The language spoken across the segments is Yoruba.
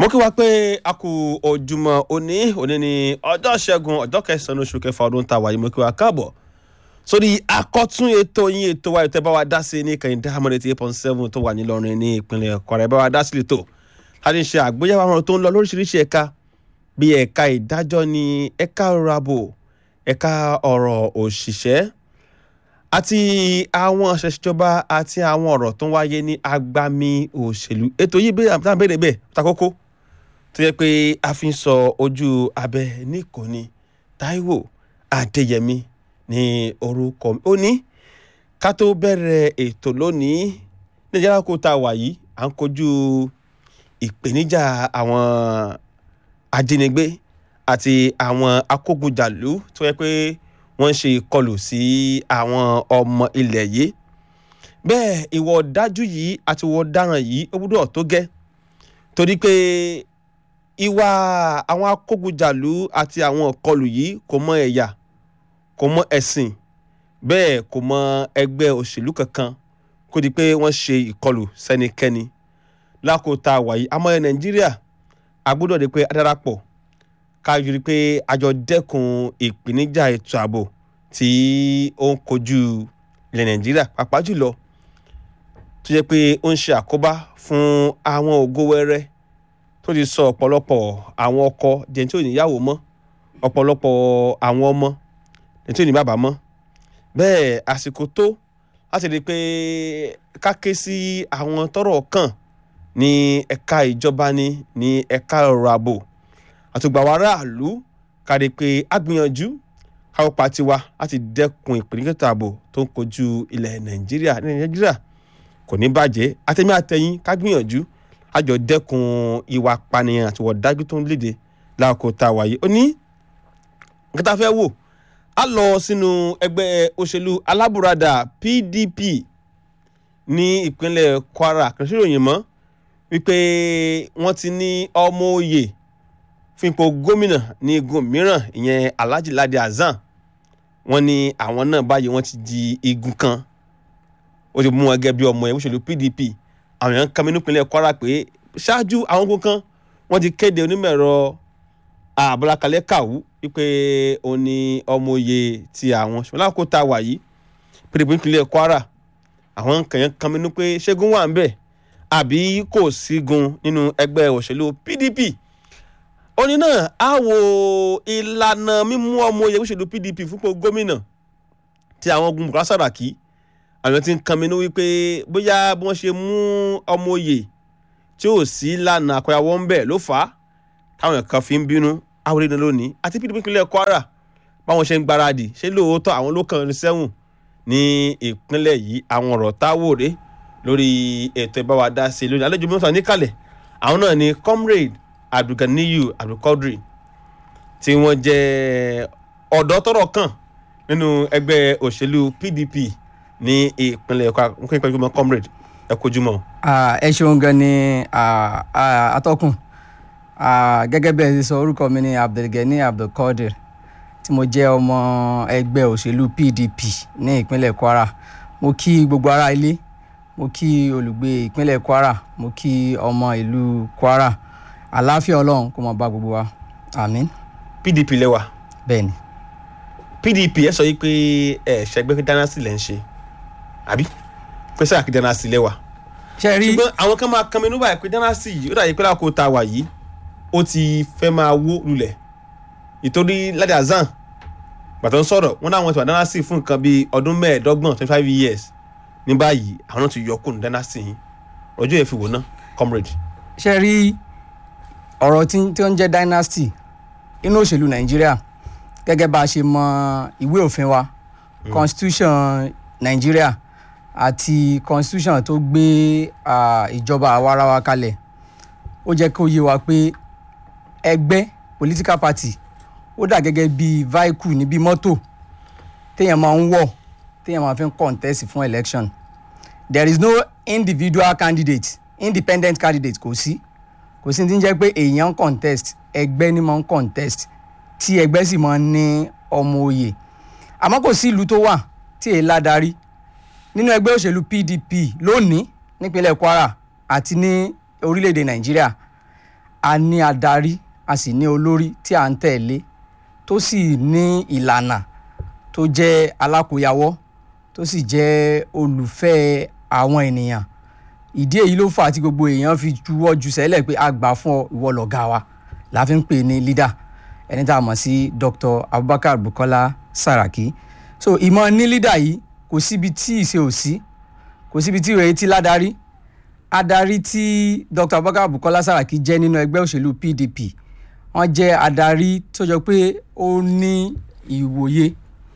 mo kí wa pé a kú ojúmọ́ òní òní ní ọjọ́ ṣẹ́gun ọjọ́ kẹsàn-án oṣù kẹfà ọdún tá a wà yìí mo kí wa káàbọ̀ sórí akọ́tún ètò yín ètò wa ètò ẹ bá wa dá sí ní kẹ́hìndé hamad eighty eight point seven tó wà nílọrin ní ìpínlẹ̀ Kwara ẹ bá wa dá sí lẹ́tọ̀ láti ṣe àgbéyẹ̀wò àwọn tó ń lọ lóríṣiríṣi ẹ̀ka bíi ẹ̀ka ìdájọ́ ní ẹ̀ka ọ̀rọ̀ ààbò ẹ̀ka ọ̀rọ̀ òṣìṣẹ́ àti àwọn àṣẹṣìjọba àti àwọn ọ̀rọ̀ tó ń wáyé ní agbami òṣèlú ètò yìí bí àbúrò àbẹ̀rẹ̀ bẹ́ẹ̀ takókó tó yẹ pé a fi ń sọ ojú abẹ níkòní Táíwò Adéyẹmí ní orúkọ mi ó ní ká tó bẹ̀rẹ̀ ètò lónìí nàìjíríà kó tá a wà yìí à ń kojú ìpèníjà àwọn ajínigbé àti àwọn akógunjàlú tó yẹ pé wọ́n ń ṣe ìkọlù sí àwọn ọmọ ilẹ̀ yìí bẹ́ẹ̀ ìwà ọ̀dájú yìí àti ìwà ọ̀daràn yìí ó gbúdọ̀ tó gẹ́ torí pé ìwà àwọn akógunjàlú àti àwọn ìkọlù yìí kò mọ ẹ̀yà kò mọ ẹ̀sìn bẹ́ẹ̀ kò mọ ẹgbẹ́ òṣèlú kankan kó di pé wọ́n ṣe ìkọlù sẹ́nikẹ́ni lákòótá wàyí àmọ́ ẹ̀ nàìjíríà a gbọ́dọ̀ di pé a darapọ̀ ká yọrí pé a jọ dẹ́kun ìpèníjà ètò ààbò tí ó ń kojú ilẹ̀ nàìjíríà pàápàá jùlọ tó jẹ́ pé ó ń ṣe àkóbá fún àwọn ògo wẹ́rẹ́ tó ti sọ ọ̀pọ̀lọpọ̀ àwọn ọkọ jẹ́ tí ò níyàwó mọ́ ọ̀pọ̀lọpọ̀ àwọn ọmọ jẹ́ tí ò ní bàbá mọ́ bẹ́ẹ̀ àsìkò tó láti rí i pé ká ké sí àwọn tọ́rọ̀ kàn ní ẹ̀ka ìjọba ni ní ẹ̀ka ọ̀rọ̀ ààbò àtùgbà wa aráàlú kárí pé a gbìyànjú káwọ́ pa tiwa láti dẹ́kun ìpèníjà ààbò tó ń kojú ilẹ̀ nàìjíríà ní nàìjíríà kò ní bàjẹ́ àtẹ̀mí àtẹ̀yìn ká gbìyànjú àjọ dẹ́kun ìwà pànìyàn àti ìwà dájú tó ń léde láàkó tá a wáyé ó ní nǹkan tá a fẹ́ wò a lọ sínú ẹgbẹ́ òṣèlú alábùradà PDP ní ìpínlẹ̀ Kwara kìí ṣe ìròyìn mọ́ wípé wọ́n ti ní ọmọ òye fún ipò gómìnà ní igun mìíràn ìyẹn Alhaji Ladi Hasan wọ́n ní àwọn náà báyìí wọ́n ti di igun kan ó ti mú wọn gẹ́gẹ́ bí ọmọ ẹ̀ òṣèlú PDP àwọn èèyàn kan mi nípínlẹ̀ Kwara pé ṣáájú àwọn ogun kan wọ́n ti kéde onímọ̀ ẹ̀rọ àbúrákalẹ̀ kàwú wípé òun ni ọmọ òye ti àwọn ṣùgbọ́n lákòókò tá a wà yìí PDP nípínlẹ̀ Kwara àwọn kan yẹn kan mi ní pé ṣẹ́gun wà ń bẹ̀ àbí kò sígun nínú ẹgbẹ́ òṣèlú PDP òní náà á wo ìlànà mímú ọmọ oyè òṣèlú PDP fúnpọ̀ gómìnà tí àwọn ogun Bukola Saraki àwọn tí ń kan mi ní wípé bóyá bí wọ́n ṣe mú ọmọ oyè tí ò sí lànà àkọyàwó ń bẹ̀ ló fà á táwọn kan fi ń bínú àwòrán iná lónìí àti PDP ìpínlẹ̀ Kwara báwọn ṣe ń gbáradì ṣé lóòótọ́ àwọn ló kàn ní sẹ́wọ̀n ní ìpínlẹ̀ yìí àwọn ọ̀rọ̀ táwòrè lórí ètò ìbáwá dá sí lónìí àlejò mẹ́ta níkàlẹ̀ àwọn náà ni comrade abdulganiyu abdulkadri tí wọ́n jẹ́ ọ̀dọ́ tọ́rọ̀ kàn nínú ẹgbẹ́ òṣèlú PDP ní ìpínlẹ̀ Kwara nǹkan ìpínlẹ̀ gbọmọ comrade ẹ kojúmọ́. ẹ ṣeun gan ni atọ́kùn gẹ́gẹ́ bẹ́ẹ̀ ṣe sọ orúkọ mi ni abdulgani abdulkadir tí mo jẹ́ ọmọ ẹgbẹ́ òṣèlú PDP ní ìpínlẹ̀ Kwara mo kí gbogbo ará ilé mo kí olùgbé ìpínlẹ̀ Kwara mo kí ọmọ ìlú Kwara àlàáfíà Ọlọ́run kó máa bá gbogbo wa àmín. PDP lẹ́wà bẹ́ẹ̀ ni. PDP ẹ sọ yìí pé ẹ ṣẹgbẹ́ dánásì lẹ́ ń ṣe àbí pé sáà kí dánásì lẹ́wà. ṣe rí ṣùgbọ́n àwọn kan máa kan mi nígbà pé dánásì yìí ó dàbí pé lákòó ta wà yìí ó ti fẹ́ máa wó lulẹ̀ ìtorí Ladi Hasan gbàtọ́ ń sọ̀rọ̀ wọn náà wọn ti wà dánásì fún nǹkan bíi ọdún mẹ́ẹ̀ẹ́dọ́gbọ̀n twenty five years ní báyìí àwọn náà ti yọ kùn dánásì yìí ọjọ́ yẹn fi wò ná comrade. ṣe rí ọ̀rọ̀ tí tí ó ń jẹ́ dynasty inú òṣèlú nàìjíríà gẹ́gẹ́ bá a ṣe mọ ìwé òfin wa constitution nàìjíríà àti constitution tó gbé ìjọba àwarawa kalẹ̀ ó jẹ́ kó yé wa pé ẹgbẹ́ political party ó dà gẹ́gẹ́ bí vehicle ní bí mọ́tò téèyàn máa ń wọ̀ téèyàn máa fi ń contest fún election there is no individual candidate independent candidate kò sí kò sí ti ń jẹ́ pé èèyàn ń contest ẹgbẹ́ ni máa ń contest tí ẹgbẹ́ sì máa ń ní ọmọ òye àmọ́ kò sí ìlú tó wà tí èyí ládarí nínú ẹgbẹ́ òṣèlú PDP lónìí nípínlẹ̀ Kwara àti ní orílẹ̀-èdè Nàìjíríà a ní adarí a sì ní olórí tí à ń tẹ̀lé tó sì ní ìlànà tó jẹ́ alákòyawọ́ tó sì jẹ́ olùfẹ́ àwọn ènìyàn ìdí èyí ló fà á tí gbogbo èèyàn fi juwọ́ ju sẹ́lẹ̀ pé a gbà fún ọ ìwọ lọ̀gá wa la fi ń pè ní leader ẹni tá a mọ̀ sí Dr. Abubakar Bukola Saraki so ìmọ̀ ní leader yìí kò síbi tí ìṣe ò sí kò síbi tí ìròyìn ti ládarí adarí tí Dr. Abubakar Bukola Saraki jẹ́ nínú ẹgbẹ́ òṣèlú PDP wọ́n jẹ́ adarí tó jọ pé ó ní ìwòye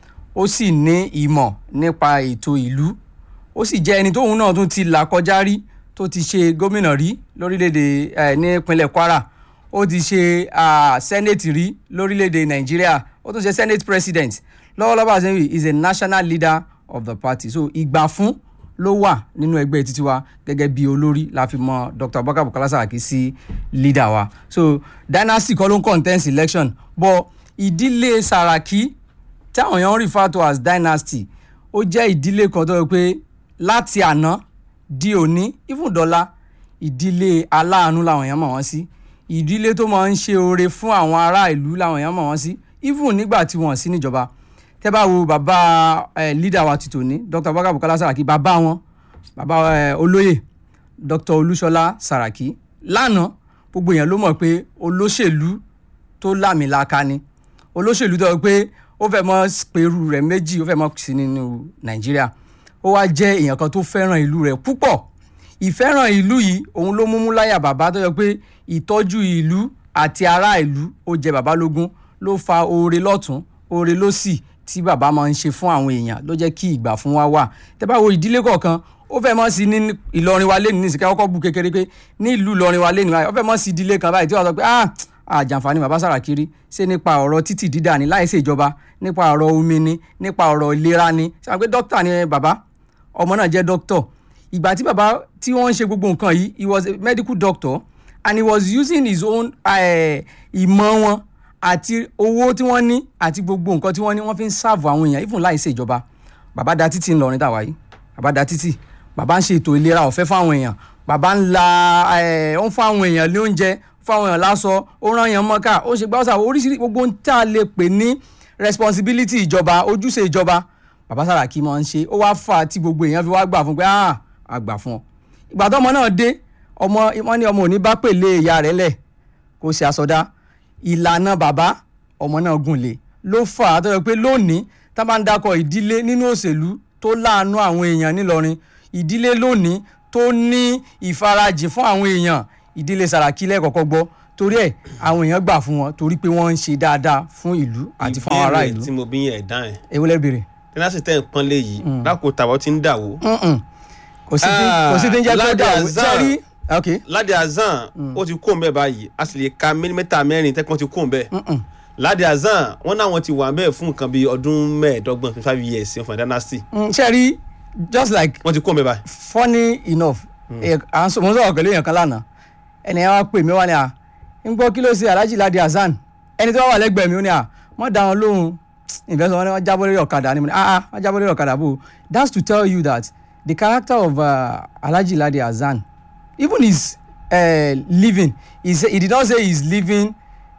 ó sì ní ìmọ̀ nípa ètò ìlú ó sì jẹ́ ẹni tóun náà tún ti là kọjá rí tó ti ṣe gómìnà rí lórílẹ̀‐èdè ẹ̀ nípínlẹ̀ Kwara ó ti ṣe senate rí lórílẹ̀‐èdè Nàìjíríà ó tún ṣe senate president lọ́wọ́lọ́wọ́ àṣẹwì is a national leader of the party so ìgbà fún ló wà nínú ẹgbẹ́ títí wa gẹ́gẹ́ bí olórí la fi mọ Dr. Abubakar Bukola Saraki sí leader wa so dynasty kọ́ ló ń contest election but ìdílé Saraki táwọn èèyàn refer to as dynasty ó jẹ́ ìdílé kan tó yẹ pé láti àná di òní even dọ́là ìdílé aláàánú làwọn èèyàn mọ̀ wọ́n sí ìdílé tó máa ń ṣe oore fún àwọn ará ìlú làwọn èèyàn mọ̀ wọ́n sí even nígbà tí wọ́n sí níjọba tẹ́ bá wo bàbá ẹ̀ leader wa ti tòní Dr. Abubakar Bukola Saraki bàbá wọn bàbá ẹ̀ olóyè Dr. Olúṣọlá Saraki lánàá gbogbo èèyàn ló mọ̀ pé olóṣèlú tó lámìlaka ni olóṣèlú tó yẹ pé ó fẹ́ mọ́ pẹ̀rù rẹ̀ méjì ó fẹ́ mọ́ sí nínú Nàìjíríà ó wá jẹ́ èèyàn kan tó fẹ́ràn ìlú rẹ̀ púpọ̀ ìfẹ́ràn ìlú yìí òun ló mú mú láyà bàbá tó yẹ pé ìtọ́jú ìlú àti ará ìlú ó jẹ bàbá lógún ló fa oore lọ́tún oore lọ́sì tí bàbá máa ń ṣe fún àwọn èèyàn ló jẹ́ kí ìgbà fún wa wà tẹ́ bá wo ìdílé kọ̀ọ̀kan ó fẹ́ mọ́ sí ní Ìlọrin wa lẹ́nu nísìkẹ́ kọ́kọ́ bu kékeré pé ní ìlú Ìlọrin wa lẹ́nu ó fẹ́ mọ́ sí ìdílé kan báyìí tí wọ́n sọ pé ah àjàǹfààní bàbá Sàràkí rí ṣé nípa ọ̀rọ̀ títì dídà ní láì ṣèjọba nípa ọ̀rọ̀ omi ni nípa ọ̀rọ̀ ìlera ni ṣe àwọn pé dókítà ni bàbá ọmọ náà jẹ́ dókítọ̀ ìgbà tí bàbá tí wọ́n ń ṣe gbogbo nǹkan yìí he was a medical doctor and he was using his own ìmọ̀ wọn àti owó tí wọ́n ní àti gbogbo nǹkan tí wọ́n ní wọ́n fi ń sáàbù àwọn èèyàn even láì ṣèjọba bàbá da títì ńlọrin tàwa yìí bàbá da títì bàbá ń ṣe ètò ìlera ọ̀fẹ́ fáwọn èèyàn bàbá ń la ó ń fún àwọn èèyàn ní oúnjẹ fún àwọn èèyàn láṣọ ó rán èèyàn mọ́ká ó ṣe gbáwọ́sà oríṣiríṣi gbogbo ń tá a lè pè ní responsibility ìjọba ojúṣe ìjọba bàbá Sàràkí máa ń ṣe ó wá fà á tí gbogbo èèyàn fi wá gbà fún pé ah àgbà fún ọ ìgbà tó ọmọ náà dé ọmọ wọn ní ọmọ òní bá pèlè ìyá rẹ̀ lẹ̀ kó ṣe àsọdá ìlànà bàbá ọmọ náà gùn lé ló fà á tó yẹ pé lónìí tá bá ń dakọ ìdílé nínú òṣèlú tó láàánú àwọn èèyàn nílọrin ìdílé lónìí tó ní ìfarajìn fún àwọn èèyàn ìdílé Sàràkí lẹ́ẹ̀kọ́kọ́ gbọ́ torí ẹ̀ àwọn èèyàn gbà fún wọn torí pé wọ́n ń ṣe dáadáa fún ìlú àti fún àwọn ará ìlú. ìbéèrè tí mo bí yẹn ẹ̀dá ẹ̀ èwo lẹ béèrè. tẹ́lásì tẹ́ ń pọ́n lé yìí lákòó tàwọn ti ń dà wó. kò sí tí kò sí tí ń jẹ́ pé dà wó jẹ́rí. ok Ládé Azan ó ti kó mbẹ́ báyìí a sì lè ka mílímítà mẹ́rin tẹ́kọ̀ ti kó mbẹ́. Ládé Azan wọ́n náà wọ́n ti wà mbẹ́ fún nǹkan bíi ọdún mẹ́ẹ̀ẹ́dọ́gbọ̀n twenty five years fún dynasty. ṣẹ́rí just like wọ́n ti kó mbẹ́ báyìí. funny enough à ń sọ mo ń sọ̀rọ̀ pẹ̀lú èèyàn kan lánàá ẹni ẹ wá pè mí wá ní à ń gbọ́ kí ló ṣe Alhaji Ládé Azan ẹni tí wọ́n wà lẹ́gbẹ̀ẹ́ mi ó ní à wọ́n dá wọn lóhùn ìfẹsọ̀ wọn ni wọ́n jábọ́ lórí ọ̀kadà ni mo ní ah ah wọ́n jábọ́ lórí ọ̀kadà bò that's to tell you that the character of uh, Alhaji Lade Azan even his uh, living he say he did not say he is living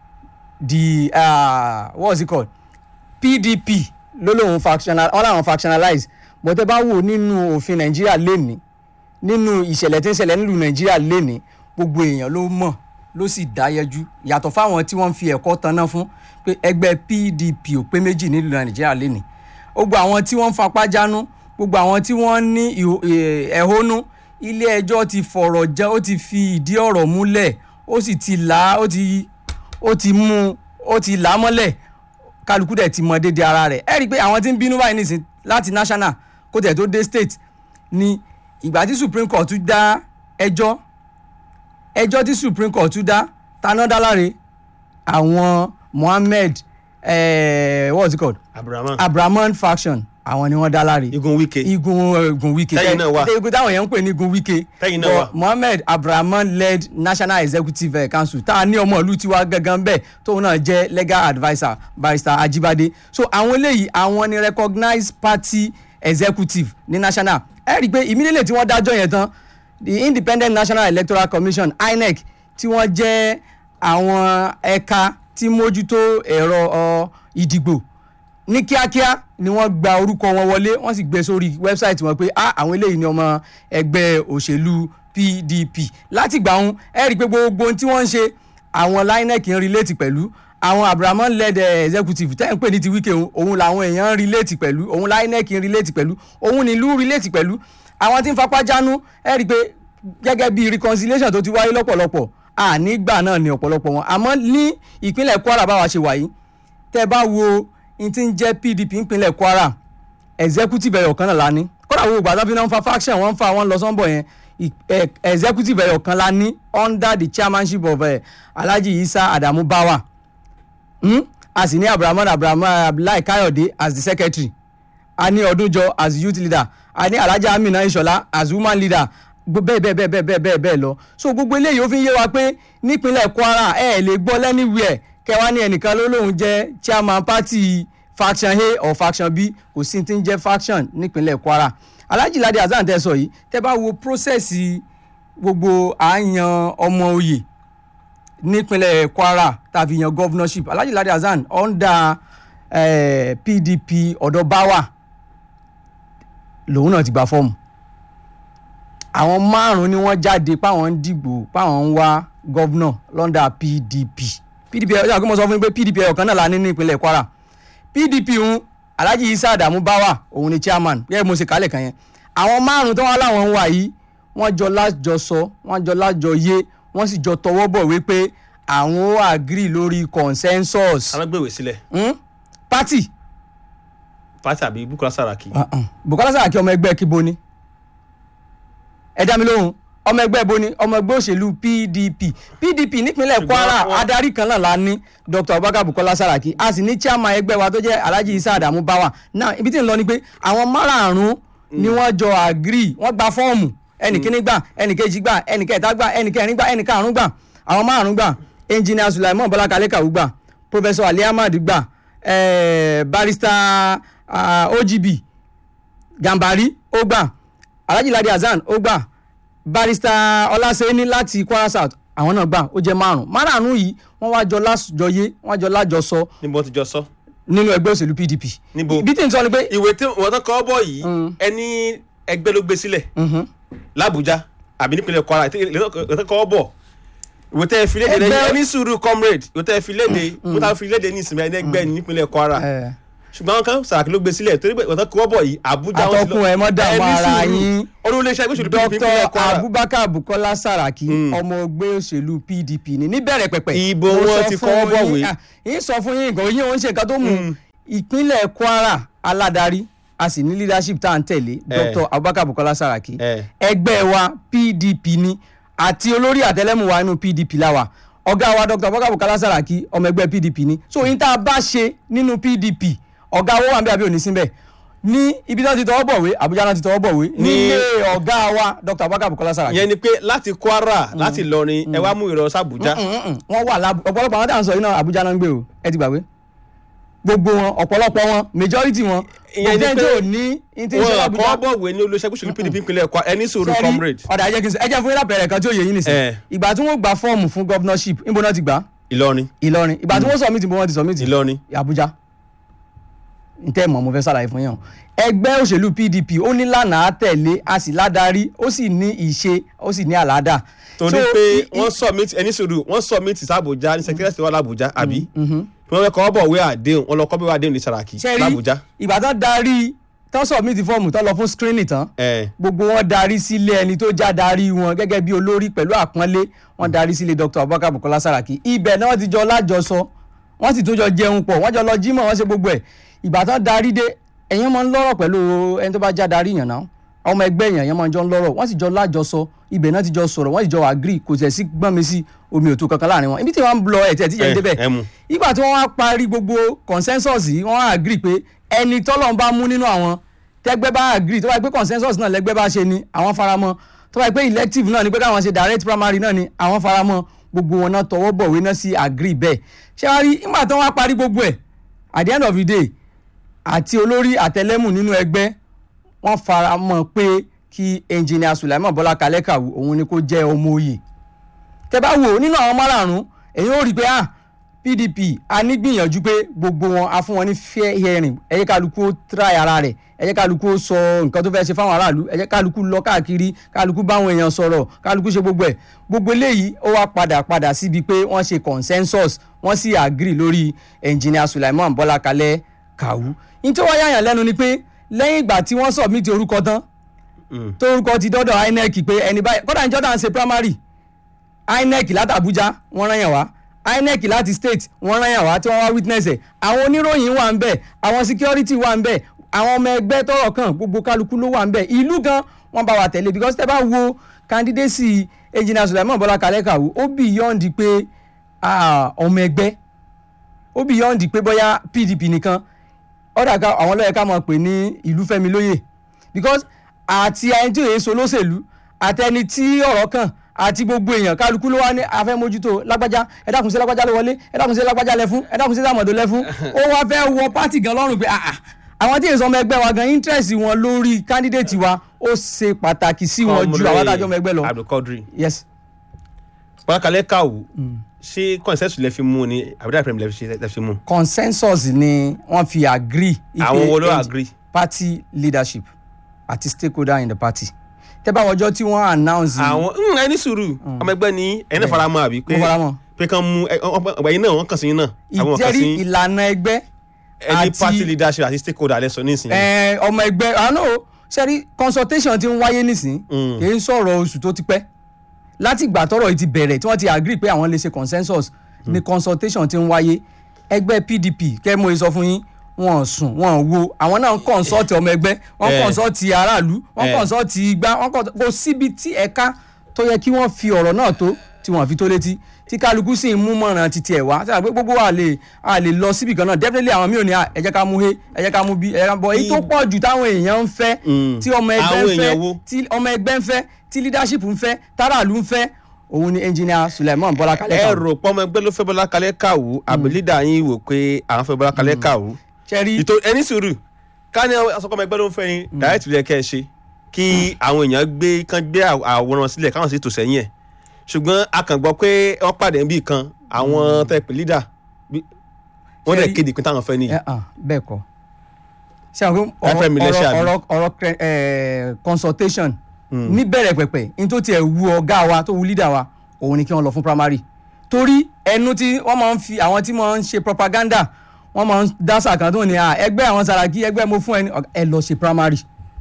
the uh, what was it called PDP ló lóun factional all àwọn factionalize but ẹ bá wò nínú òfin Nàìjíríà lénìí nínú ìṣẹ̀lẹ̀ tí ń ṣẹlẹ̀ nílùú Nàìjíríà lénìí gbogbo èèyàn ló mọ̀ ló sì dáyẹjú yàtọ̀ fáwọn tí wọ́n ń fi ẹ̀kọ́ tanná fún pé ẹgbẹ́ PDP ò pé méjì nílùú Nàìjíríà lénìí gbogbo àwọn tí wọ́n ń fapá jánú gbogbo àwọn tí wọ́n ní ẹ̀hónú ilé ẹjọ́ ti fọ̀rọ̀ jẹ́ ó ti fi ìdí ọ̀rọ̀ múlẹ̀ ó sì ti là á ó ti ó ti mú ó ti là á mọ́lẹ̀ kálukú dẹ̀ ti mọ déédéé ara rẹ̀ ẹ rí i pé àwọn tí ń bínú báyìí nìsín láti national kó tẹ̀ tó dé state ni ìgbà tí Supreme Court tún dá ẹjọ́ ẹjọ́ tí Supreme Court tún dá taná dá láre àwọn Mohammed eh, what was it called Abrahaman Abrahaman faction àwọn ni wọ́n dá láre igun Wike igun igun Wike Tẹ́yìn náà wà. tẹ- igun táwọn èèyàn ń pè ní igun Wike Tẹ́yìn náà But wà. Mohammed Abrahaman led National Executive eh, Council tá a ní ọmọ ìlú tiwa gangan bẹ́ẹ̀ tóun náà jẹ́ legal adviser barrister Ajibade so àwọn eléyìí àwọn ni recognized party executive ní national ẹ rí i pé immediately tí wọ́n dájọ́ yẹn tán the Independent National Electoral Commission INEC tí wọ́n jẹ́ àwọn ẹ̀ka tí mójútó ẹ̀rọ ọ, ìdìbò ní kíákíá ni wọ́n gba orúkọ wọn wọlé wọ́n sì gbé sórí wẹ́bsáìtì wọn pé ah àwọn eléyìí ni ọmọ ẹgbẹ́ òṣèlú PDP láti gbà wọn ẹ rí i pé gbogbo ohun tí wọ́n ń ṣe àwọn linec ń relate pẹ̀lú àwọn abrahamu led eh, executive tẹ́ ń pè ní ti wíkẹ́ òun òun làwọn èèyàn ń relate pẹ̀lú òun linec ń relate pẹ̀lú òun nílùú relate pẹ̀lú àwọn tí ń fapá jánu ẹ rí i pé gẹ́gẹ́ bí reconciliation tó ti wáyé lọ́pọ̀lọpọ̀ ànígbà náà ni ọ̀pọ̀lọpọ̀ wọn àmọ́ ní ìpínlẹ̀ Kwara báwa ṣe wà yìí tẹ́ bá wo n ti ń jẹ́ PDP ìpínlẹ̀ Kwara executive ẹ̀yọ̀ kan náà la ní kódà wo ìgbà tó fi náà ń fa faction wọ́n ń fa wọ́n lọ sọ́nbọ̀ yẹn ì- ẹ- executive ẹ̀yọ̀ kan la ní under the chairmanship of eh, Alhaji Isa Adamu Bawa hmm? a sì ní Abdulrahman Abdulrahman Abdullahi Kayode as the secretary a ní Ọdúnjọ as youth leader a ní Alhaja Amina Ishola as woman leader Gbo- bẹ́ẹ̀ bẹ́ẹ̀ bẹ́ẹ̀ bẹ́ẹ̀ bẹ́ẹ̀ bẹ́ẹ̀ bẹ́ẹ̀ lọ so gbogbo eléyìí ó fi ń yé wa pé nípínlẹ̀ Kwara ẹ ẹ̀ lè gbọ́ lẹ́nìwẹ̀ẹ́ kẹwàá ní ẹnìkan ló lóun jẹ́ chairman party faction A or faction B kò sí ti ń jẹ́ faction nípínlẹ̀ Kwara Alhaji Ladi Hasan tẹ́ sọ yìí tẹ́ bá wo process gbogbo àyàn ọmọ oyè nípínlẹ̀ Kwara tàbí yan governorship Alhaji Ladi Hasan under eh, PDP ọ̀dọ̀ Bawa lòun náà ti gba fọ́ọ̀mù àwọn márùn-ún ni wọ́n jáde páwọn ń dìgbò páwọn ń wá gọ́vnọ̀ lọ́ndà PDP PDP ẹ̀ ọ́ mo sọ fún yín pé PDP ẹ̀ ọ̀kan náà la ní ní ìpínlẹ̀ Kwara PDP ń Alhaji Isa Adamu Bawa òun ni chairman gẹ́gẹ́ bí mo ṣe kálẹ̀ kan yẹn àwọn márùn-ún tó wá láwọn ń wà yìí wọ́n jọ lájọsọ wọ́n jọ lájọyé wọ́n sì jọ tọwọ́ bọ̀ wípé àwọn ó agree lórí consensus alágbèwé sílẹ̀ hmm? party pátí àbí Bukola Saraki. uh-uh. Bukola Saraki ọmọ ẹgbẹ́ kíbo ni ẹ dá mi lóhùn ọmọ ẹgbẹ́ bo ni ọmọ ẹgbẹ́ òṣèlú PDP PDP nípínlẹ̀ Ṣùgbọ́n Kwara wọ́n- adarí kan náà la ní Dr. Abubakar Bukola Saraki a sì ní chairman ẹgbẹ́ wa tó jẹ́ Alhaji Isa Adamu Bawa náà ibi tí ń lọ ni pé àwọn márààrún ni wọ́n jọ agree wọ́n gba fọ́ọ̀mù ẹnìkíní gbà ẹnìkejì gbà ẹnìkẹta gbà ẹnìkẹrin gbà ẹnìkarùn gbà àwọn márùn gbà engineer Sulaiman Bọ́lá Kalekawu gbà Professor Ali Ahmad gbà eh, barrister ah, OGB Gambari ó gbà Alhaji Ladi Hasan ó gbà barrister Ọlásẹ́ni láti Kwara South àwọn náà gbà ó jẹ́ márùn márùn yìí wọ́n wá jọ lájọyé wọ́n jọ lájọsọ níbo ti jọ sọ. nínú ẹgbẹ́ òṣèlú PDP. Níbo? bí tí n sọ ni pé ìwé tí wọ́n tán kọ́ bọ̀ yìí ẹni ẹgbẹ́ ló gbé sílẹ̀ l'Abuja àbí nípínlẹ̀ Kwara ìwé tán kọ́ bọ̀ ìwé tẹ́ fi léde Ẹgbẹ́- lẹ́yìn ẹni sùúrù comrade ìwé tẹ́ fi léde ìwé tẹ́ fi léde ní ìsinmi ẹni ẹgbẹ́ ní nípínlẹ̀ Kwara eh, ṣùgbọ́n àwọn kan Saraki ló gbé sílẹ̀ torí pé ìwé tán kọ́ bọ̀ yìí Abuja wọ́n ti lọ- Atọ́kùn ẹ̀ mọ́ dààmú Ẹni ara sùúrù. yín. olú iléeṣẹ́ ẹgbẹ́ òṣèlú PDP nípínlẹ̀ Dr. Kwara Abubakar Bukola Saraki ọmọ ẹgbẹ́ òṣèlú PDP ni níbẹ̀rẹ̀ pẹ̀pẹ̀. Ìbò Mo wọn sọ ti fún kọ́ bọ̀wé. yín, ah, yín sọ fún yín nǹkan yín òun ṣe nǹkan tó mú ìpínlẹ̀ Kwara aládarí a sì ní leadership tá à ń tẹ̀lé Eh. Dr. Abubakar Bukola Saraki Eh. ẹgbẹ́ wa PDP ni àti olórí àtẹlẹ́mù wa inú PDP la wà ọ̀gá wa Dr. Abubakar Bukola Saraki ọmọ ẹgbẹ́ PDP ni so yín tá a bá ṣe nínú PDP ọ̀gá owó wà ń bẹ àbí òní síbẹ̀ ní ibi tí wọ́n ti tọwọ́ bọ̀wé Àbújá náà ti tọwọ́ bọ̀wé Ní- nílé ọ̀gá wa Dr. Abubakar Bukola Saraki ìyẹn ni pé láti Kwara láti Ìlọrin ẹ wá mú ìrọ̀ sàbújá Mm-mm. wọ́n wà lábù ọ̀pọ̀lọpọ̀ àwọn tá à ń sọ yìí náà Àbújá náà ń gbé o ẹ ti gbàgbé gbogbo wọn ọ̀pọ̀lọpọ̀ wọn majority wọn Ìyẹn ni òjẹ́ pé tí ò ní ní tí ń ṣe wọn l'Àbújá. kọ́ bọ̀wé ní olóṣèlú òṣèlú PDP nípínlẹ̀ Kwara ẹni sùúrù Sẹ́rí, comrade ọ̀dà ẹ̀jẹ̀ kí n sọ ẹ̀jẹ̀ fún yín lápẹ̀rẹ̀ kan tí ó yẹ yín nìsín Eh. ìgbà tí wọ́n gba fọ́ọ̀mù fún governorship níbo náà ti gbà Ìlọrin Ìlọrin ìgbà tí wọ́n submit níbo wọ́n ti submit Ìlọrin Àbújá ntẹ́ mọ̀ mo fẹ́ ṣàlàyé fún yín o ẹgbẹ́ òṣèlú PDP ó ní lánàá tẹ̀lé a sì ládarí ó sì ní ìṣe ó sì ní àládà. torí So, pé i- i- wọ́n submit ẹni sùúrù wọ́n submit sàbújá ní secretary wa l'Abuja àbí wọ́n fẹ́ kọ́ bọ̀wé àdéhùn wọ́n lọ kọ́ bọ̀wé àdéhùn ní Saraki ṣe rí l'Abuja ìgbà tán darí tán submit fọ́ọ̀mù tán lọ fún screening tán ẹ̀ gbogbo wọn darí sílé ẹni tó já darí wọn gẹ́gẹ́ bí olórí pẹ̀lú àpọ́nlé wọn darí sílé Dr. Abubakar Bukola Saraki ibẹ̀ náà wọ́n ti jọ lájọsọ wọ́n sì tún jọ jẹun pọ̀ wọ́n jọ lọ jímọ̀ wọ́n ṣe gbogbo ẹ̀ ìgbà tán darí dé ẹ̀yàn máa ń lọ́rọ̀ pẹ̀lú ẹni tó bá já darí yàn náà ọmọ ẹgbẹ́ yàn yẹn máa ń jọ ń lọ́rọ̀ wọ́n sì jọ lájọsọ ibẹ̀ náà ti jọ sọ̀rọ̀ wọ́n sì jọ agree kò tẹ̀ sí gbọ́n mi sí omi òtún kankan láàrin wọn ibi tí wọ́n ń lọ ẹ̀ tí ẹ̀ tí yẹn ń ẹ débẹ̀ ẹ mú ìgbà tí wọ́n wá parí gbogbo consensus yìí wọ́n wá agree pé ẹni tọ́lọ́run bá mú nínú àwọn tẹ́gbẹ́ bá agree tó bá yẹ pé consensus náà lẹ́gbẹ́ bá ṣe ni àwọn faramọ́ tó bá yẹ pé elective náà ni pé káwọn ṣe direct primary náà ni àwọn faramọ́ gbogbo wọn náà tọwọ́ bọ̀wé náà sí agree bẹ́ẹ̀ ṣé wàá rí ìgbà tí wọ́n wá parí gbogbo ẹ̀ at the end of the day àti olórí àtẹlẹ́mù nínú ẹgbẹ́ wọ́n faramọ́ pé kí engineer Sulaiman Bọ́lá Kalẹ́kàwù òun ni kó jẹ́ ọmọ oyè tẹ bá wò nínú àwọn márààrún èyí ó rí i pé ah pdp a ní gbìyànjú pé gbogbo wọn a fún wọn ní fair hearing ẹ jẹ́ kálukú ó try ara rẹ̀ ẹ jẹ́ kálukú ó sọ nǹkan tó fẹ́ ṣe fáwọn aráàlú ẹ jẹ́ kálukú lọ káàkiri kálukú báwọn èèyàn sọ̀rọ̀ kálukú ṣe gbogbo ẹ̀ gbogbo eléyìí ó wá padà padà síbi pé wọ́n ṣe consensus wọ́n sì agree lórí engineer Sulaiman Bọ́lá Kalẹ̀ Kàwú ní tó wá yàyàn lẹ́nu ni pé lẹ́yìn ìgbà tí wọ́n submit orúkọ tán torúkọ ti dọ́dọ̀ INEC pé ẹni báyìí kódà ní Jordan ṣe primary INEC láti Abuja wọ́n rán yàn wá INEC láti state wọ́n rán yàn wá tí wọ́n wá witness ẹ̀ àwọn oníròyìn wà ń bẹ̀ àwọn security wà ń bẹ̀ àwọn ọmọ ẹgbẹ́ tọ́rọ̀ kàn gbogbo kálukú ló wà ń bẹ̀ ìlú gan wọ́n bá wa tẹ̀lé because tẹ́ bá wo candidacy engineer Sulaiman Bọ́lá Kalẹ̀ Kàwú ó beyond pé ọmọ ẹgbẹ́ ó beyond pé bóyá PDP nìkan ọ̀dà ká àwọn lọ́yẹ̀ ká máa pè ní ìlú fẹ́mi lóyè because àti ẹni tí òye so lóṣèlú àtẹni tí ọ̀rọ̀ kàn àti gbogbo èèyàn kálukú ló wá ní afẹ́ mójútó lágbájá ẹ dákun sí lágbájá ló wọlé ẹ dákun sí lágbájá lẹ fún ẹ dákun sí sàmọ̀dó lẹ fún ó wá fẹ́ wọ pátì gan lọ́rùn pé àà àwọn tí èso ọmọ ẹgbẹ́ wa gan interest wọn lórí candidate wa ó ṣe pàtàkì sí wọn ju àwọn adájọ́ ọmọ ẹgbẹ́ lọ. Abdulkadir yes. Bọ́lá Kalẹ̀ Kàwú ṣé consensus lẹ fi mú ni àbúrò àpẹẹrẹ lẹ fi- lẹ fi mú. consensus ni wọ́n fi agree. ipe àwọn wo ló eng- agree. party leadership àti stakeholder in the party tẹ́ bá wọjọ́ tí wọ́n announce. àwọn mm, ẹni sùúrù ọmọ ẹgbẹ́ ni ẹni náà fara mọ́ àbí pé mo fara mọ́. pé kàn mú ẹ- ọ- ọ- ẹ̀yin náà wọ́n kàn sí yín náà àwọn wọ́n kàn sí ìjẹ́rí yín. ìlànà ẹgbẹ́ ẹni àti- party leadership àti stakeholder lẹ sọ nísìnyí. ẹ, ọmọ ẹgbẹ́ àánú sẹ́rí consultation ti ń wáyé nísìn Mm. kì í sọ̀rọ̀ oṣù tó ti pẹ́ láti ìgbà tọ́rọ̀ yìí ti bẹ̀rẹ̀ tí wọ́n ti agree pé àwọn lè ṣe consensus ni consultation ti ń wáyé ẹgbẹ́ PDP kẹ́ mo sọ fún yín wọn ò sùn wọn ò wo àwọn náà ń consult ọmọ ẹgbẹ́ wọ́n Eh. consult aráàlú wọ́n Eh. consult igbá wọ́n consult kò síbi tí ẹ̀ka tó yẹ kí wọ́n fi ọ̀rọ̀ náà tó tí wọ́n fi tó létí tí kálukú sì ń mú mọ̀ràn títí ẹ̀ wá sẹ́yìn pé gbogbo wa lè a lè lọ síbi kan náà definitely àwọn míì ò ní à, ẹ jẹ́ ká mú he ẹ jẹ́ ká mú bí ẹ jẹ́ ká bọ̀ èyí tó pọ̀ jù táwọn èèyàn ń fẹ́ Mm. tí ọmọ ẹgbẹ́ Àwọn ń èèyàn fẹ́ wo? tí ọmọ ẹgbẹ́ ń fẹ́ tí leadership ń fẹ́ táràlú ń fẹ́ òun ni engineer Sulaiman Bọ́lá Kalẹ̀ ẹ Kàwú rò pọ́nmọ ẹgbẹ́ ló fẹ́ Bọ́lá Kalẹ̀ Kàwú àbí leader yín wò pé àwọn fẹ́ Bọ́lá Kalẹ̀ Kàwú. ṣẹ́rí ìtò ẹni sùúrù ká ní asọ́kọ́mọ ẹgbẹ́ ló ń fẹ́ yín direct lè kẹ́ ẹ ṣe kí àwọn èèyàn gbé kán gbé àw- àwòrán sílẹ̀ káwọn sì tò sẹ́yìn ẹ̀ ṣùgbọ́n a kàn gbọ́ pé wọ́n pàdé níbì kan àwọn tẹ́ pé leader bí- wọ́n dẹ̀ Ṣé- kéde pé táwọn fẹ́ nìyí. ẹ hàn bẹ́ẹ̀ kọ́ ṣé àwọn pé FM ọ̀rọ̀ iléeṣẹ́ àbí? ọ̀rọ̀ ọ̀rọ̀ cre- eh, consultation níbẹ̀rẹ̀ pẹ̀pẹ̀ ní tó tiẹ̀ wu ọ̀gá wa tó wu leader wa òun ni kí wọ́n lọ fún primary torí ẹnu tí wọ́n máa ń fi àwọn tí wọ́n ń ṣe propaganda wọ́n máa ń dásà kan tó ní à ẹgbẹ́ àwọn Sàràkí ẹgbẹ́ mo fún ẹni ọ̀gá, ẹ lọ ṣe primary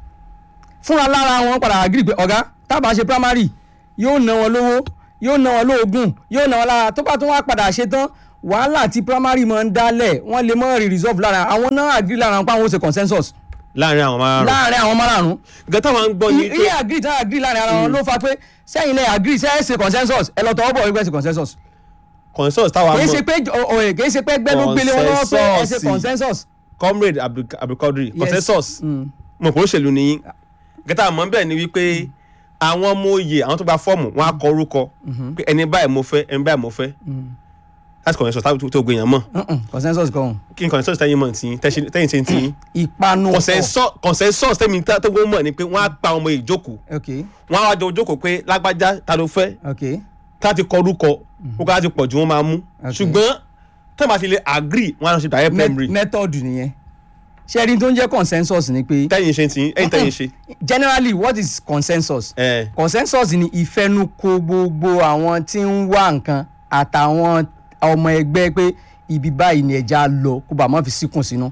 fúnra lára wọn padà agree pé ọ̀gá tábà ṣe primary yóò ná wọn lówó yóò ná wọn lóògùn yóò ná wọn lára tó bá tún wá padà ṣe tán wàhálà tí primary máa ń dálẹ̀ wọ́n lè mọ́ rí resolve lára àwọn náà agree lára wọn pé àwọn ó ṣe consensus láàrin àwọn márùn-ún. láàrin àwọn márààrún nǹkan táwọn ń gbọ́ ni iye pé agree tá agree láàrin ara wọn ló fa pé sẹ́yìn lẹ́ agree sẹ́yìn ṣe consensus ẹ lọ tọwọ́ bọ̀ wípé ṣe consensus consensus táwọn kì í ṣe mọ̀ pé ọ̀ẹ̀ kì í ṣe pé ẹgbẹ́ ló gbélé wọn lọ́wọ́ pé ẹ ṣe Consensus. consensus. comrade Abdul- Abdulkadir Yes. consensus Mm. mọ̀ pé òṣèlú ni yín nǹkan táwọn mọ̀ bẹ́ẹ̀ ni wípé àwọn ọmọ oyè àwọn tó gba fọ́ọ̀mù wọn á kọ orúkọ pé ẹni báyìí mo fẹ́ ẹni báyìí mo fẹ́ láti consensus táwọn tó gbìyànjú mọ̀ Mm-mm, consensus kan kí n consensus tẹ́yìn mọ̀ tí tẹ́yìn ṣe ń tí ìpanu consensus consensus tẹ́mi tó gbọ́ mọ̀ ni pé wọ́n á pa ọmọ ìjókòó ok wọ́n á wá jọ jókòó pé lágbájá ta ló fẹ́ ok tá ti kọ orúkọ orúkọ láti pọ̀ jù wọ́n máa mú Okay. ṣùgbọ́n tẹ́ẹ̀ máa ti lè agree wọ́n á lọ ṣe direct Me- primary method nìyẹn ṣẹ́ẹ́rì tó ń jẹ́ consensus ni pé tẹ́yìn ṣe ń tí ẹ̀yìn tẹ́yìn ṣe. generally what is consensus ẹ̀ consensus ni ìfẹnukò gbogbo àwọn tí ń wá nǹkan àtàwọn ọmọ ẹgbẹ́ pé ibi báyìí ni ẹja lọ kó bá má fi síkùn sínú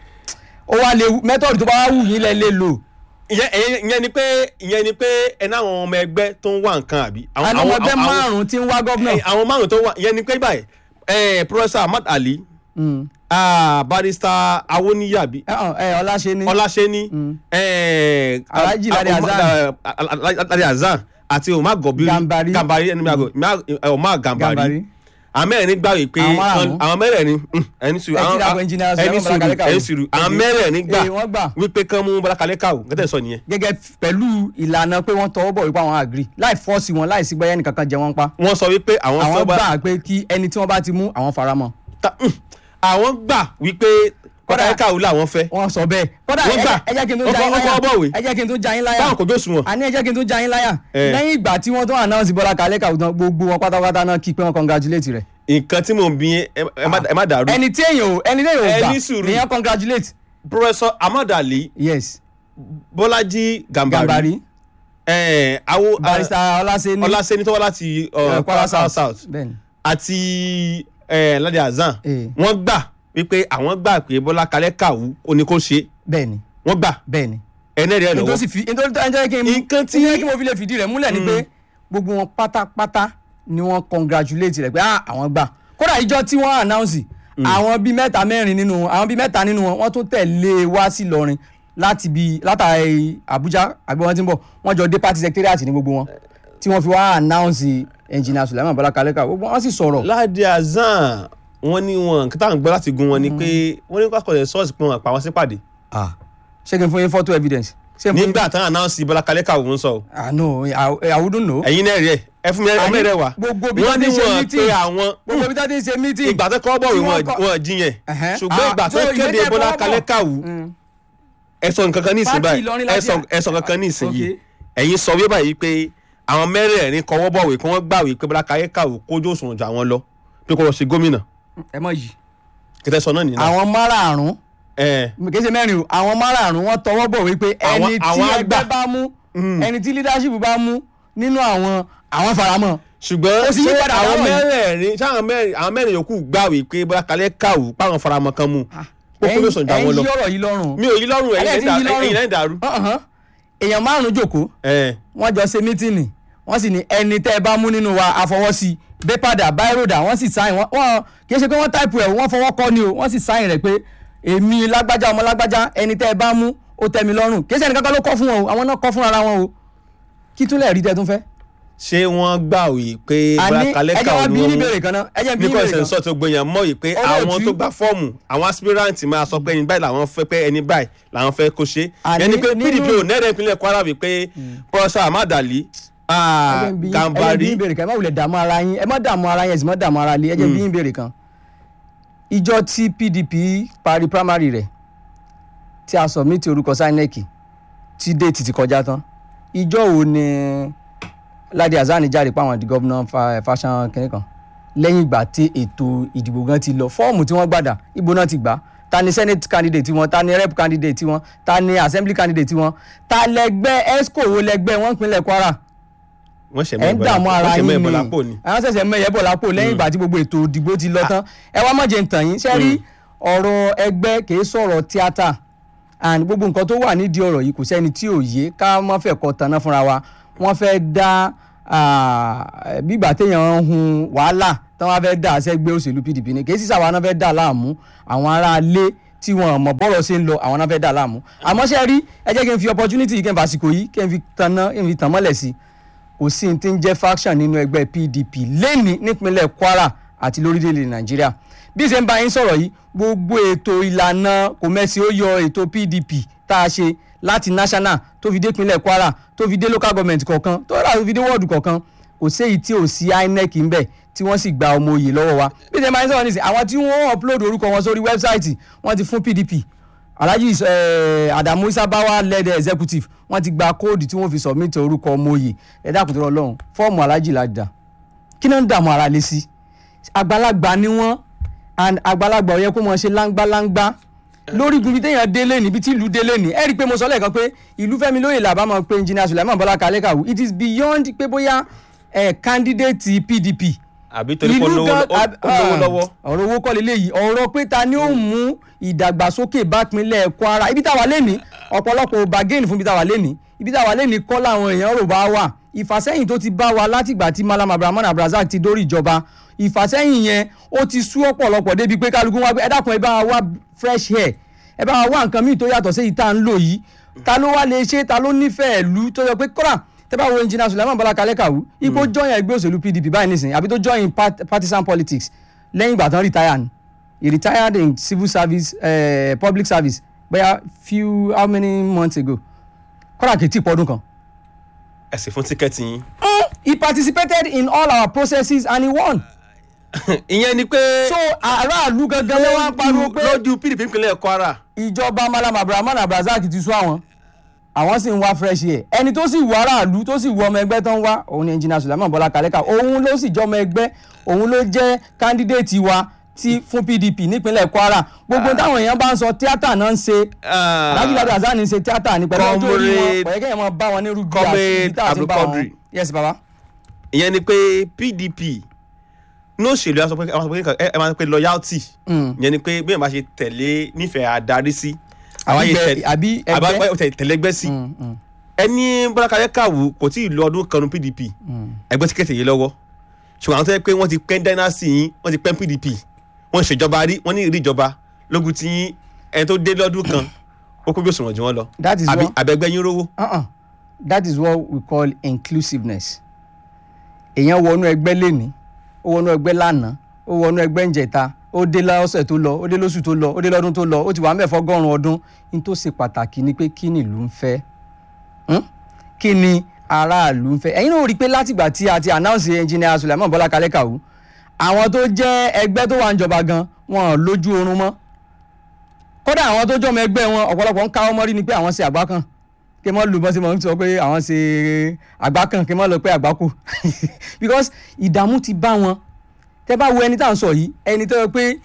ó wá lè method tó bá wá wù yín lẹ lè lò ìyẹn ìyẹn- ìyẹn ni pé ìyẹn ni pé ẹni àwọn ọmọ ẹgbẹ́ tó ń wá nǹkan àbí. àwọn ọmọ ẹgbẹ́ márùn-ún tí ń wá gọ́vnà ẹ, àwọn márùn tó wá ìyẹn ni pé báyìí ẹ professor ahmad ali Mm. ah, barrister awoniyabi ẹ hàn, ẹ ọláṣẹ́ni ọláṣẹ́ni ẹ, Alhaji Lade ah, Hasan. ah, ah, ah, Lade Hasan àti omar gobiri Gambari. gambari ẹni mi àgọ omar gambari Gambari. àwọn mẹ́rẹ̀ẹ̀rin gbà wí pé Àwọn márùn-ún. àwọn mẹ́rẹ̀ẹ̀rin mm, ẹni sùúrù Ẹ ti àwọn- dàgbọ́ engineer ẹni Sulaiman sùúrù Bọ́lá Kalẹ̀ ẹni Kàwú. sùúrù àwọn Okay. mẹ́rẹ̀ẹ̀rin gbà Eh, wọ́n gbà. wípé kán mú Bọ́lá Kalẹ̀ Kàwú gẹ́tẹ̀ sọ nìyẹn gẹ́gẹ́ f- pẹ̀lú ìlànà pé wọ́n tọwọ́ bọ̀ wípé àwọn agree láì fọ́ọ̀sì wọn láì sí gbẹ́yẹ́ nìkan kan jẹ wọ́n pa wọ́n sọ wípé àwọn àwọn fẹ́ bá- gbà pé kí ẹni tí wọ́n bá ti mú àwọn faramọ́ ta- mm, àwọn gbà wípé Kódà- Kalẹ̀ Kàwú làwọn fẹ́ wọ́n sọ bẹ́ẹ̀ kódà Wọ́n ẹ gbà. jẹ́- ẹ jẹ́ kí n tó Wọ́n já yín kọ́- wọ́n kọ́ bọ̀wé. láyà ẹ jẹ́ kí n tó já yín láyà báwọn kò jó sùn wọn. àní ẹ jẹ́ kí n tó já yín láyà Eh. lẹ́yìn ìgbà tí wọ́n tó announce Bọ́lá Kalẹ̀ Kàwú tán gbogbo wọn pátápátá náà kí pé wọ́n congratulate rẹ̀ nǹkan tí mò ń bí yín, ẹ ẹ má- ẹ má dàrú ẹni tí èèyàn ò ẹni tí èèyàn ò Ẹ gbà ní sùúrù. nìyẹn congratulate professor ahmad ali yes bọ́lájí gàmbàrí gàmbàrí ẹ̀ awo barrister ọlásẹ́ni ọlásẹ́ni tó wá láti uh, eh, kwara south south bẹ́ẹ̀ni àti ẹ̀ ládé azan Eh. wọ́n gbà wípé àwọn gbà pé bọ́lá kalẹ́ kàwú ó ní kó ṣe bẹ́ẹ̀ni wọ́n gbà bẹ́ẹ̀ni ẹ̀nẹ́ rẹ̀ nítorí lọ́wọ́ sì fi nítorí tó ń jẹ́ kí n Nǹkan tí- tí kí mo fi lè fìdí rẹ̀ múlẹ̀ ni pé gbogbo wọn pátápátá ni wọ́n congratulate rẹ̀ pé ah àwọn gbà kódà ìjọ tí wọ́n announce àwọn bíi mẹ́ta mẹ́rin nínú wọn àwọn bíi mẹ́ta nínú wọn wọ́n tún tẹ̀lé wá sí Ìlọrin láti bíi látàrí Àbújá àbí wọ́n ti ń bọ̀ wọ́n jọ dé party secretariat ní gbogbo wọn tí wọ́n fi wá announce engineer Sulaiman Bala Kaleka gbogbo wọn sì sọ̀rọ̀ ládé azan wọ́n ní wọn kí táwọn gbọ́ láti gun wọn ni pé wọ́n ní kọ́kọ́ sọ́ọ̀sì pé wọ́n pa wọn sípàdé ah ṣé kí n fún yín photo evidence ṣé n fún yín nígbà táwọn announce bọ́lá kalẹ́ kàwú ń sọ ah no I, I wouldn't know ẹ̀yin náà rí ẹ̀ ẹ fún mi ẹ Àní mẹ́rẹ̀ wá gbogbo bí wọ́n wọ́n ní ti ṣe wọn meeting. pé àwọn gbogbo ibi tá a ti ń ṣe meeting ìgbà tó kọ́ bọ̀wé tí wọ́n wọn kọ- wọn jiyàn Ẹ̀hẹ́n. ṣùgbọ́n Ah, ìgbà tó so ìwé kéde tẹ́ bọ́lá kọ́ kalẹ́ bọ̀. kàwú Mm. ẹ̀sọ̀ nǹkan kan ní ìsìn Pátì báyìí Ìlọrin láti ẹ̀sọ̀ à- ẹ̀sọ̀ kankan ní ìsìn yìí Okay. ẹ̀yin sọ wí báyìí pé àwọn mẹ́rẹ̀ẹ̀rin kọwọ́ bọ̀wé kí wọ́n gbàwé pé bọ́lá kalẹ́ kàwú kójú òṣùwọ̀n jà wọn lọ pé kó lọ ṣe gómìnà ẹ mọ yìí kìtẹ́ sọ náà nìyẹn àwọn márààrún ẹ̀ kì í ṣe mẹ́rin o àwọn márààrún wọ́n tọwọ́ bọ̀ wípé Àwọn- ẹni tí àwọn àgbà. ẹgbẹ́ bá mú ẹni tí leadership bá mú nínú àwọn àwọn faramọ́ ṣùgbọ́n Ó sì yí ṣé padà àwọn láwọn yìí. mẹ́rẹ̀ẹ̀rin ṣé àwọn mẹ́rin àwọn mẹ́rin yòókù gbàwé pé bọ́lá kalẹ́ kàwú páwọn faramọ́ kan mú kó kó ló sàn jà wọn ẹ̀yin lọ yí ọ̀rọ̀ yìí lọ́rùn mi ò yí lọ́rùn Ayé ti yí ẹ̀yin lọ́rùn. ẹ̀yin náà dàrú Ọ̀hán. èèyàn márùn-ún jòkó ẹ̀ wọ́n jọ ṣe mítìnì wọ́n sì ní ẹni tẹ́ ẹ bá mú nínú wa àfọwọ́sí bẹ́pàdà báíròdà wọ́n sì sáyìn wọ́n wọ́n kì í ṣe pé wọ́n táìpù ẹ̀ wọ́n fọwọ́ kọ́ ni o wọ́n sì sáyìn rẹ̀ pé èmi lágbájá ọmọ lágbájá ẹni tẹ́ ẹ bá mú ó tẹ́ mi lọ́rùn kì í ṣe ẹnì kankan ló kọ́ fún wọn o àwọn náà kọ́ fún ara wọn o kí tún lè rí tẹ́ tún fẹ́. ṣé wọ́n gbàwé pé bọ́lá àní kalẹ́ ẹjẹ kàwú wa ni bí wọ́n ní mú ìbéèrè kan náà ẹjẹ bí ní nípa ìbéèrè ìṣẹ̀nsọ́ tó gbẹ̀yàn mọ́ yìí pé Olóòtú. àwọn tó gba fọ́ọ̀mù àwọn aspirant máa sọ pé ẹni báyìí làwọn fẹ́ pé ẹni báyìí làwọn fẹ́ kó ṣe Àní yẹn ni pé nínú- pdp ò nẹ́rẹ̀ ìpínlẹ̀ kwara wí pé pọ́sà amadali ẹjẹ bí ẹjẹ bí gambari ní ìbéèrè kan ẹ má wulẹ̀ dààmú ara yín ẹ má dààmú ara yín ẹ sì má dààmú ara lé ẹjẹ bí ní ìbéèrè kan ìjọ tí PDP parí primary rẹ̀ tí a submit orúkọ sinec tí déètì ti kọjá tán ìjọ wo ni Ládi Azani jáde pa àwọn di gómìnà fa- fashion kìnìún kan lẹ́yìn ìgbà tí ètò ìdìbò gan ti lọ fọ́ọ̀mù tí wọ́n gbàdà ibo náà ti gbà ta ni senate candidate tiwọn ta ni rep candidate tiwọn ta ni assembly candidate tiwọn ta lẹgbẹ́ esco wo lẹgbẹ́ wọn pinlẹ̀ Kwara wọ́n ṣẹ̀ ẹ ń dààmú ara wọ́n ṣẹ̀ yín mẹ́ ni bọ́lá pò ní. àwọn ṣẹ̀ṣẹ̀ mẹ́yẹ bọ̀ lápò lẹ́yìn ìgbà tí gbogbo ètò ìdìbò ti lọ tán ẹ wá má jẹ́ ń tàn yín ṣe rí ọ̀rọ̀ ẹgbẹ́ kì í sọ̀rọ̀ tíátà and gbogbo nǹkan tó wà nídìí ọ̀rọ̀ yìí kò sẹ́ni tí ò yé ká má fẹ́ kọ́ tanná fúnra wa wọ́n fẹ́ dá ah, bígbà téèyàn ń hun wàhálà tí wọ́n fẹ́ dá sẹ́gbẹ́ òṣèlú PDP ni kì í sísà wa náà fẹ́ dá láàmú àwọn aráalé tí wọn mọ̀ bọ́rọ̀ ṣe ń lọ àwọn náà fẹ́ dá láàmú àmọ́ ṣe rí ẹ jẹ́ kí n fi opportunity yìí kí n fàsìkò yìí kí n fi tanná kí n fi tàn mọ́lẹ̀ sí i kò sí ní tí ń jẹ́ faction nínú ẹgbẹ́ PDP lẹ́ni nípínlẹ̀ Kwara àti lórílẹ̀‐èdè Nàìjíríà bí ṣe ń bá yín sọ̀rọ̀ yìí gbogbo ètò ìlànà kò mẹ́sì ó yọ ètò PDP tá a ṣe láti national tó fi dé ìpínlẹ̀ Kwara tó fi dé local government kọ̀ọ̀kan tó rà tó fi dé wọ́ọ̀dù kọ̀ọ̀kan kò séyìí tí ò sí INEC ń bẹ̀ tí wọ́n sì gba ọmọ òye lọ́wọ́ wa bí ṣe ń bá yín sọ̀rọ̀ nísìnyí àwọn tí wọ́n upload orúkọ wọn sórí wẹ́bsáìtì wọ́n ti fún PDP alhaji eh, adamu isabawa led executive wọ́n ti gba kóòdù tí wọ́n fi submit orúkọ ọmọ òye ẹ dákun tó rọ lọ́hùn fọ́ọ̀mù alhaji la dà kí náà ń dààmú ara lé sí àgbàlagbà ni wọ́n and àgbàlagbà ò yẹ kó mọ̀ ṣe láńgbáláńgbá lórí ibi téèyàn délé níbi tí ìlú délé ní ẹ rí i pé mo sọ lẹ́ẹ̀kan pé ìlú Fẹ́mi Lóyè làbá máa pe engineer Sulaiman Bọ́lá Kalẹ́kàwú it is beyond pé bóyá eh, candidate PDP àbí torí pé ó lówó gan- ó- ó lówó lọ́wọ́. ọ̀rọ̀ owó kọ́ leléyìí ọ̀rọ̀ pé ta ni ó mú ìdàgbàsókè bá pinlẹ̀ Kwara ibi táwa lé ní ọ̀pọ̀lọpọ̀ ò bargain fún ibi táwa lé ní ibi táwa lé ní kọ́ làwọn èèyàn rò bá wà ìfàsẹ́yìn tó ti bá wa látìgbà tí Malam Abrahman Abrazak ti dórí ìjọba ìfàsẹ́yìn yẹn ó ti sú ọ̀pọ̀lọpọ̀ débi pé kálukú wá pé ẹ dákun ẹ bá wa wá fresh air ẹ bá wa wá nǹkan míì tó yàtọ̀ sí èyí tá à ń lò yìí ta ló wá lè ṣe ta ló nífẹ̀ẹ́ ìlú tó yọ pé kọ́ra tẹ́ bá wo engineer Sulaiman Bọ́lá Kalẹ́kàwú ipò join ẹgbẹ́ òṣèlú PDP báyìí nísìnyí àbí tó join part- partisan politics lẹ́yìn ìgbà tán retire ni he retired in civil service uh, public service bóyá few how many months ago kọ́ra kìí tí pọ́dún kan. ẹ̀sìn fún tíkẹ́ẹ̀tì yín. he participated in all our processes and he won. ìyẹn ni pé so aráàlú gangan ló wá ń pariwo pé lójú pdp ìpínlẹ̀ kwara ìjọba Malam Abrahman Abrazak ti sú àwọn àwọn sì ń wá fresh air ẹni tó sì wọ aráàlú tó sì wọ ọmọ ẹgbẹ́ tó ń wá òun ni engineer Sulaiman Bọ́lá Kalẹ́kà òun ló sì jọmọ ẹgbẹ́ òun ló jẹ́ candidate wa ti fún PDP nípínlẹ̀ Kwara gbogbo táwọn èèyàn bá ń sọ tíátà náà ń ṣe Alhaji Lado Hasan ń ṣe tíátà ní pẹ̀lú ọjọ́ orí wọn Comrade- pẹ̀lú kẹ́yìn máa bá wọn ní rúgbìn Comrade àti àti bá wọn Abdulkadir. yes baba ìyẹn ni pé pdp ní òṣèlú ẹ máa sọ pé- ẹ máa sọ pé ẹ máa sọ pé loyalty Mm. ìyẹn ni pé bí ẹ máa ṣe tẹ̀lé nífẹ̀ẹ́ adarí sí Àbí yìí gbẹ- tẹ̀lé- àbí àbá ẹgbẹ́. pẹ́ tẹ̀lé ẹgbẹ́ sí Mm, mm, ẹni Bọ́lá Kalẹ́kàwù kò tí ì lo ọdún kan nu pdp mm. ẹgbẹ́ tí kẹ̀tẹ̀ yìí lọ́wọ́ ṣùgbọ́n àwọn tó yẹ pé wọ́n ti pẹ́ dynasty yín wọ́n ti pẹ́ pdp wọ́n ń ṣèjọba rí wọ́n ní ìrí ìjọba lógun tí yín ẹni tó dé lọ́dún kan ó kó bí òṣùwọ̀n jù wọ́n lọ that is àbí what àbẹ̀gbẹ́ yín rówó. uh-uh. that is what we call inclusiveness èèyàn wọnú ẹgbẹ́ lẹ́ni ó wọnú ẹgbẹ́ lánàá ó wọnú ẹgbẹ́ ńjẹta ó dé lọ́sẹ̀ tó lọ ó dé lóṣù tó lọ ó dé lọ́dún tó lọ ó ti wà mẹ́fọ́ gọ́rùn ọdún ní tó ṣe pàtàkì ni pé kí ni ìlú ń fẹ́ Hmm? kí ni aráàlú ń fẹ́ ẹ̀yin náà rí i pé látìgbà tí a ti announce engineer Sulaiman Bọ́lá Kalẹ́kàwù àwọn tó jẹ́ ẹgbẹ́ tó wà ń jọba gan wọn ò lójú oorun mọ́ kódà àwọn tó jọmọ ẹgbẹ́ wọn ọ̀pọ̀lọpọ̀ ń káwọ́ mọ́rí ni pé àwọn ṣe àgbá kan kí wọ́n lù bọ́n sí mọ́ ń sọ pé àwọn ṣe àgbá kan kí wọ́n lọ pé àgbá kù because ìdààmú ti bá wọn tẹ́ bá wo ẹni tá à ń sọ yìí ẹni tó yẹ pé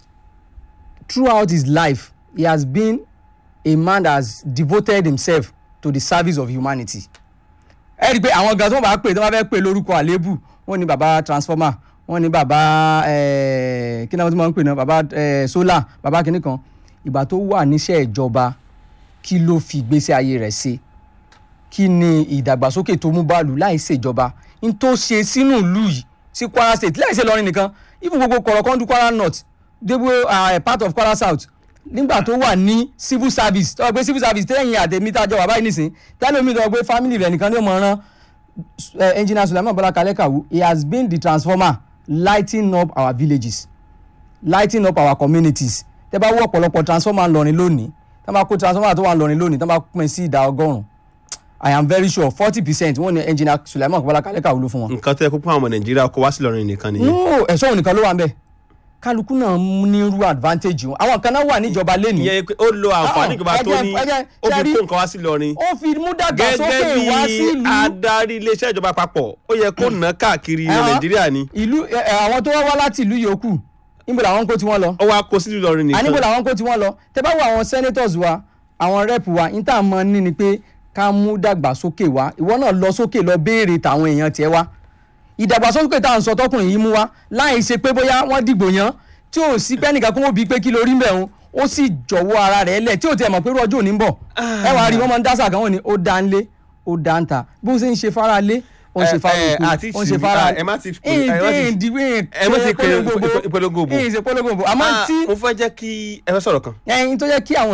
throughout his life he has been a man that has devoted himself to the service of humanity ẹ rí i pé àwọn gan tó bá pè tó bá fẹ́ pè lórúkọ àléébù wọ́n ní baba transformer wọ́n ní baba eh, kí náà wọ́n ti máa ń pè náà baba eh, solar baba kìnnì kan ìgbà tó wà níṣẹ́ ìjọba kí ló fi ìgbésí ayé rẹ̀ ṣe kí ni ìdàgbàsókè tó mú báàlù láì ṣèjọba n tó ṣe sínú ìlú yìí sí Kwara State láì ṣe lọrin nìkan even gbogbo kọ̀rọ̀kọ́ndù Kwara North débò uh, part of Kwara South nígbà tó wà ní civil service tó wà pé civil service tẹ́yìn àtẹ̀mí tá a jọ wà báyìí nísìn tẹ́lẹ̀ omi tó wà pé family rẹ̀ nìkan ní ọmọ rán uh, engineer Sulaiman Bọ́lá Kalẹ́kàwù he has been the transformer lighting up our villages lighting up our communities tẹ́ bá wọ́ ọ̀pọ̀lọpọ̀ transformer ńlọrin lónìí tẹ́ bá kó transformer tó wà ńlọrin lónìí tẹ́ bá pín sí ìdá ọgọ́rùn-ún i am very sure forty percent wọ́n ní engineer Sulaiman Bọ́lá Kalẹ́kàwù ló fún wọn. nǹkan tó yẹ kó fún àwọn ọmọ nàìjíríà kó wá sí Ìlọrin nìkan nìyẹn. no ẹ̀ṣọ́ òun nìkan ló wà ń bẹ̀ kálukú náà ní irú advantage wọn àwọn kan náà wà níjọba lẹ́nu ìyẹn pé ó lo àǹfààní Ah, ìjọba ẹ tó jẹ́- ní ẹ jẹ́- ó fi ṣe rí- kó nǹkan wá sí Ìlọrin. ó fi mú dàgbàsókè gẹ́gẹ́ wá bí sílùú adarí iléeṣẹ́ ìjọba àpapọ̀ ó yẹ kó ná káàkiri ilẹ̀ Ẹ̀hán. nàìjíríà ni ìlú ẹ, ẹ, àwọn tó wá wá láti ìlú yòókù níbo làwọn ń kó tiwọn lọ ó wá kó sí Ìlọrin àníbo nìkan. làwọn kó tiwọn lọ tẹ bá wo àwọn senators wa àwọn rep wa ní tá a mọ ní ni pé ká mú dàgbàsókè wá ìwọ náà lọ sókè lọ béèrè tàwọn èèyàn tiẹ̀ wá ìdàgbàsókè tá à ń sọ tọkùnrin yìí mú wá láì ṣe pé bóyá wọ́n dìgbò yàn tí ò sí pé ẹnìkan kó wọ́n bí pé kí lórí ń bẹ̀ ń ó sì jọ̀wọ́ ara rẹ̀ lẹ̀ tí ò tiẹ̀ mọ̀ pé irú ọjọ́ òní ń bọ̀ ẹ wàá rí wọ́n máa ń dásà kan wọ́n ní ó dá ń lé ó dá ń ta bó ṣe ń ṣe fara lé ó ń ṣe fara Ẹ, ẹ, oko àti ó ń ṣe tì- fara ẹ má ti- ẹ má ti- ẹ má ti pe- ìpolongo òbò. ẹ̀yìn ṣe polongo òbò àmọ́ Ah, tí mo fẹ́ jẹ́ kí ẹ fẹ́ sọ̀rọ̀ kan. ẹ̀yìn tó jẹ́ kí àwọn